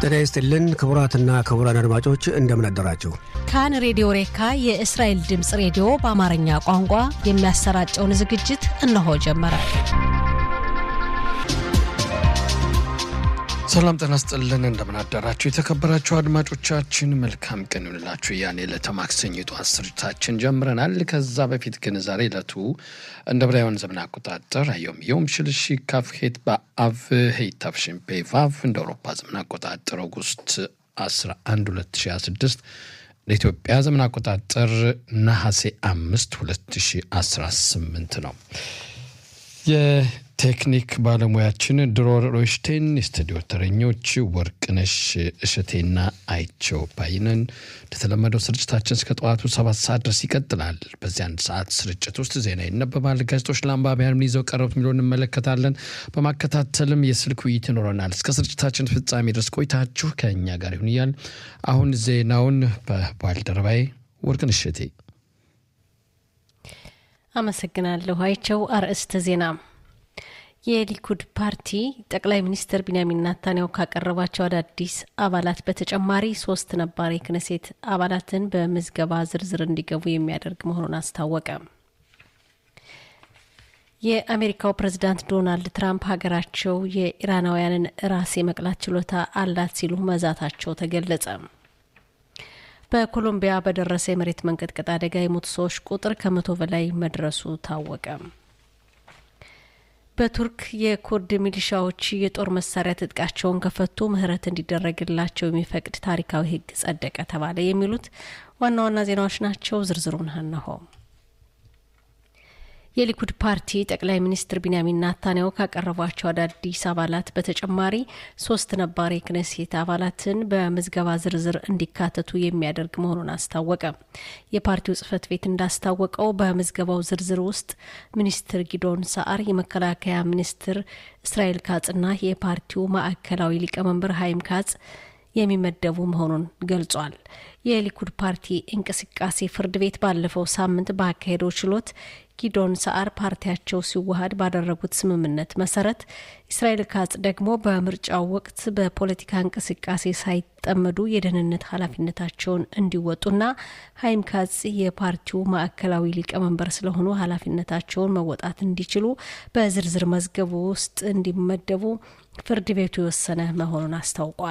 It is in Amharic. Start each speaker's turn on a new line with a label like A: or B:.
A: ጤና ይስጥልን ክቡራትና ክቡራን አድማጮች እንደምን አደራችሁ።
B: ካን ሬዲዮ ሬካ የእስራኤል ድምፅ ሬዲዮ በአማርኛ ቋንቋ የሚያሰራጨውን ዝግጅት እነሆ ጀመረ።
C: ሰላም ጤና ይስጥልን እንደምን አደራችሁ የተከበራችሁ አድማጮቻችን፣ መልካም ቀን ይሁንላችሁ። ያኔ ዕለተ ማክሰኞ ጠዋት ስርጭታችን ጀምረናል። ከዛ በፊት ግን ዛሬ ዕለቱ እንደ ብራውያን ዘመን አቆጣጠር አዮም ዮም ሽልሺ ካፍሄት በአቭ ሄይታፍሽን ፔቫቭ እንደ አውሮፓ ዘመን አቆጣጠር ኦጉስት 11 2026 ለኢትዮጵያ ዘመን አቆጣጠር ነሐሴ 5 2018 ነው። የቴክኒክ ባለሙያችን ድሮር ሮሽቴን፣ የስቱዲዮ ተረኞች ወርቅነሽ እሸቴና አይቸው ባይነን። እንደተለመደው ስርጭታችን እስከ ጠዋቱ ሰባት ሰዓት ድረስ ይቀጥላል። በዚህ አንድ ሰዓት ስርጭት ውስጥ ዜና ይነበባል፣ ጋዜጦች ለአንባቢያን ምን ይዘው ቀረቡት የሚለውን እንመለከታለን። በማከታተልም የስልክ ውይይት ይኖረናል። እስከ ስርጭታችን ፍጻሜ ድረስ ቆይታችሁ ከእኛ ጋር ይሁን እያል አሁን ዜናውን በባልደረባዬ ወርቅነሽ እሸቴ
B: አመሰግናለሁ። አይቸው አርዕስተ ዜና የሊኩድ ፓርቲ ጠቅላይ ሚኒስትር ቢንያሚን ናታንያሁ ካቀረባቸው አዳዲስ አባላት በተጨማሪ ሶስት ነባር የክነሴት አባላትን በምዝገባ ዝርዝር እንዲገቡ የሚያደርግ መሆኑን አስታወቀ። የአሜሪካው ፕሬዝዳንት ዶናልድ ትራምፕ ሀገራቸው የኢራናውያንን ራስ የመቅላት ችሎታ አላት ሲሉ መዛታቸው ተገለጸ። በኮሎምቢያ በደረሰ የመሬት መንቀጥቀጥ አደጋ የሞቱ ሰዎች ቁጥር ከመቶ በላይ መድረሱ ታወቀ። በቱርክ የኩርድ ሚሊሻዎች የጦር መሳሪያ ትጥቃቸውን ከፈቱ ምህረት እንዲደረግላቸው የሚፈቅድ ታሪካዊ ሕግ ጸደቀ ተባለ። የሚሉት ዋና ዋና ዜናዎች ናቸው። ዝርዝሩን እነሆ። የሊኩድ ፓርቲ ጠቅላይ ሚኒስትር ቢንያሚን ናታንያሁ ካቀረቧቸው አዳዲስ አባላት በተጨማሪ ሶስት ነባር የክነሴት አባላትን በምዝገባ ዝርዝር እንዲካተቱ የሚያደርግ መሆኑን አስታወቀ። የፓርቲው ጽህፈት ቤት እንዳስታወቀው በምዝገባው ዝርዝር ውስጥ ሚኒስትር ጊዶን ሰዓር፣ የመከላከያ ሚኒስትር እስራኤል ካጽና የፓርቲው ማዕከላዊ ሊቀመንበር ሀይም ካጽ የሚመደቡ መሆኑን ገልጿል። የሊኩድ ፓርቲ እንቅስቃሴ ፍርድ ቤት ባለፈው ሳምንት ባካሄደው ችሎት ጊዶን ሰዓር ፓርቲያቸው ሲዋሃድ ባደረጉት ስምምነት መሰረት እስራኤል ካጽ ደግሞ በምርጫው ወቅት በፖለቲካ እንቅስቃሴ ሳይጠመዱ የደህንነት ኃላፊነታቸውን እንዲወጡና ሀይም ካጽ የፓርቲው ማዕከላዊ ሊቀመንበር ስለሆኑ ኃላፊነታቸውን መወጣት እንዲችሉ በዝርዝር መዝገቡ ውስጥ እንዲመደቡ ፍርድ ቤቱ የወሰነ መሆኑን አስታውቋል።